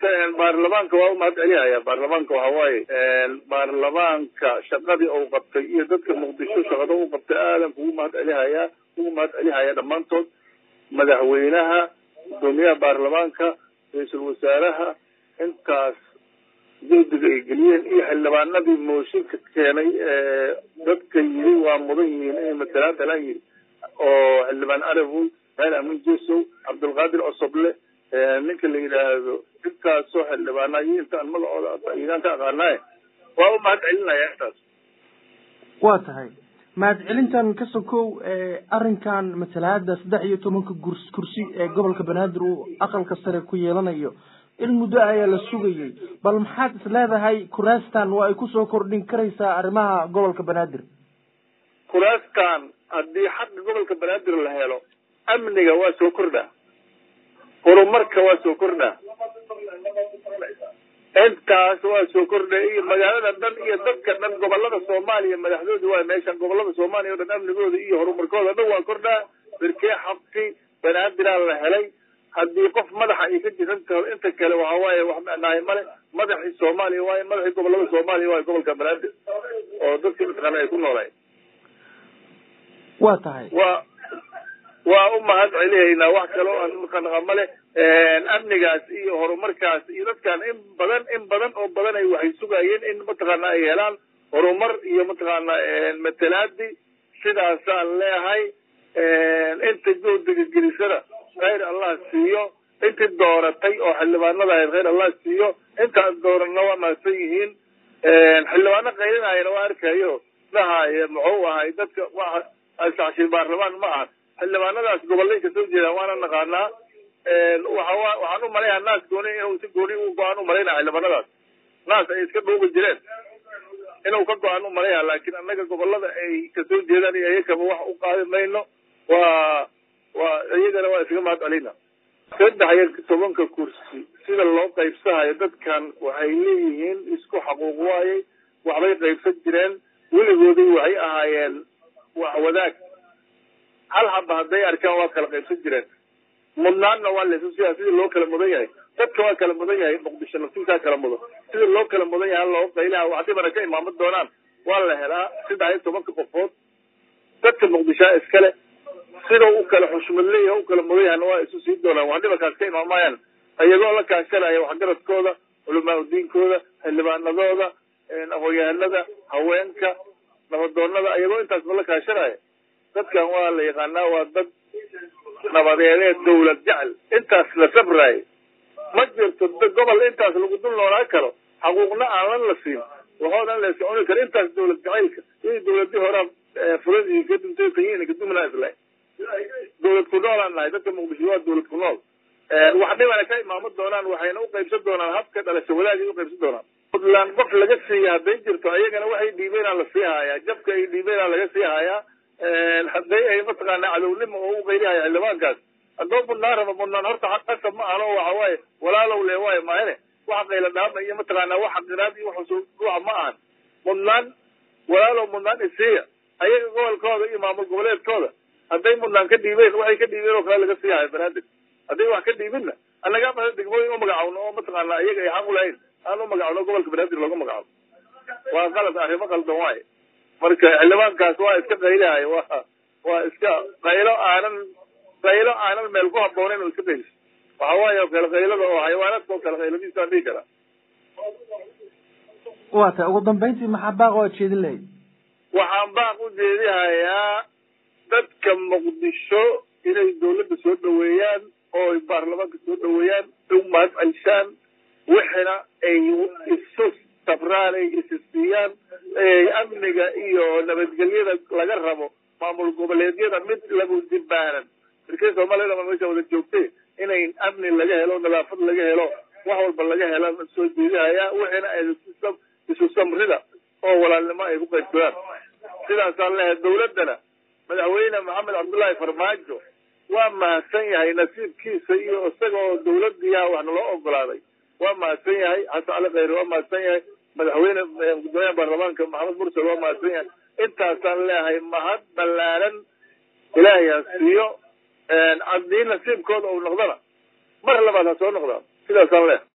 baarlamaanka waa u mahad celihaya baarlamaanka waxa waaye baarlamaanka shaqadii uu qabtay iyo dadka muqdisho shaqada u qabtay aadan kugu mahad celihaya kugu mahad celihaya dhammaantood madaxweynaha gudoomiyaha baarlamaanka ra-iisul wasaaraha intaas jawdiga ay geliyeen iyo xildhibaanadii mooshinka keenay dadka yiri waa mudan yihiin inay matalaan talaan yiri oo xildhibaan arawoy reer amin jesow cabdulqaadir cosoble ninka la yidhaahdo intaasoo xildhibaana iyo intaan magacooda igaan ka aqaanaaye waa u mahad celinaya intaas waa tahay mahad celintan ka sokow arrinkan matalaada saddex iyo tobanka gurs kursi ee gobolka banaadir uu aqalka sare ku yeelanayo in muddo ayaa la sugayay bal maxaad is leedahay kuraastan waa ay kusoo kordhin karaysaa arrimaha gobolka banaadir kuraastan haddii xaqa gobolka banaadir la helo amniga waa soo kordhaa horumarka waa soo kordhaa intaas waa soo kordhay iyo magaalada dhan iyo dadka dhan gobolada soomaaliya madaxdooda waa meeshan gobolada soomaaliya o dhan amnigooda iyo horumarkooda dhan waa kordhaa berkee xaqi banaadiraan la helay haddii qof madaxa ay ka jiran taho inta kale waxa waaye wax micnaayo male madaxii soomaaliya waaye madaxii gobolada soomaaliya waaye gobolka banaadir oo dadkii mataqaana ay ku noolayen waa tahay waa waa u mahad celihaynaa wax kale oo aan maqanaqa male amnigaas iyo horumarkaas iyo dadkan in badan in badan oo badan ay waxay sugayeen in mataqaana ay helaan horumar iyo mataqaana matalaadi sidaasaan leehay inta juhdiga gelisada khayr allah siiyo intii dooratay oo xildhibaanada ahayd khayr allah siiyo intaan dooranna waa mahadsan yihiin xildhibaano qaylinayana waa arkayo dhahaye muxuu ahay dadka waa asacshi baarlamaan ma aha xildhibaanadaas gobolay kasoo jeedaan waana naqaanaa waxa waxaan u malayaa naas gooni inuu si gooni u go-aan u malaynaya xildhibaanadaas naas ay iska dhuugi jireen inuu ka go-aan u malaya laakiin annaga gobolada ay kasoo jeedaan iyo iyakaba wax u qaadi mayno waa waa iyagana waa iskaga mahad celina saddex iyo tobanka kursi sida loo qaybsahayo dadkan waxay leeyihiin isku xaquuq waaye waxbay qaybsan jireen weligoodii waxay ahaayeen wax wadaag hal haba hadday arkaan waa kala qaybsan jireen mudnaanna waa laysu siyaa sidii loo kala mudan yahay dadka waa kala mudan yahay muqdisho naftiisaa kala mudan sidii loo kala mudan yahay loo qaylaha wax dhibana ka imaaman doonaan waa la helaa saddex iyo tobanka qofood dadka muqdishoa iskale sida u kala xushmad leeyahay u kala mudan yahayna waa isu sii doonaan wax dhibankaas ka imaamayaan iyagoo la kaashanaya waxgaradkooda culamaa udiinkooda xildhibaanadooda aqoon-yahanada haweenka nabadoonada iyagoo intaasba la kaashanaya dadkan waa la yaqaanaa waa dad nabadeedee dawlad jecel intaas la sabraayo ma jirto gobol intaas lagu dul noolaa karo xaquuqna aanan la siin waxoodan la iska cuni karo intaas dawlad jacaylka iyo dawladii horaa furadii ka duntay kayiin kadumna islahay dawlad ku noolaan nahay dadka muqdisho waa dawlad ku nool wax dhibana ka imaamo doonaan waxayna u qaybsan doonaan habka dhalasho wadaagay u qaybsan doonaan puntland qof laga siiya hadday jirto ayagana waxay dhiibeenaa la sii hayaa jabka ay dhiibeenaa laga sii hayaa hadday ay mataqaana cadownimo oo u qaylihaya xildhibaankaas haddoo mudnaan raba mudnaan horta qasab ma ahno waxa waaye walaalow le waayo maahane waxa qayla dhaama iyo mataqaana waxa qiraad iyo waxa ruuxa ma ahan mudnaan walaalow mudnaan isiiya ayaga gobolkooda iyo maamul goboleedkooda hadday mudnaan ka dhiibeen waxay ka dhiibeen oo kale laga sii hayo banaadir hadday wax ka dhiibinna annagaa mada degmooyin u magacawno oo mataqaana iyaga ay xaq u lahayn aan u magacawno gobolka banaadir looga magacabo waa qalad arrimo qaldan waaye marka xildhibaankaas waa iska qaylahay waa waa iska qaylo aanan qaylo aanan meel ku habboonayn oo iska qayliso waxa waaye oo kale qaylada oo xayawaanaadka oo kale qayladiisaan dhihi karaa waa tahay ugu dambayntii maxaa baaq oo jeedin lahayd waxaan baaq u jeedihayaa dadka muqdisho inay dawladda soo dhaweeyaan oo ay baarlamaanka soo dhaweeyaan u mahad celshaan wixina ay isu sabraan ay isisiiyaan amniga iyo nabadgelyada laga rabo maamul goboleedyada mid lagu dibaaran markii soomaaliyada ma meesha wada joogtay inay amni laga helo nadaafad laga helo wax walba laga hela soo jeedihaya wixina ay isu samrida oo walaalnimo ay ku qaybsadaan sidaasaan leehay dawladdana madaxweyne maxamed cabdullaahi farmaajo waa mahadsan yahay nasiibkiisa iyo isagoo dawladiiah wax naloo ogolaaday waa mahadsan yahay xasan cali khayre waa mahadsan yahay madaxweyne gudoomiyaha baarlamaanka maxamed mursal waa mahadsan yahay intaasaan leehay mahad ballaaran ilaahay ha siiyo haddii nasiibkooda uu noqdona mar labaad ha soo noqdaan sidaasaan leehay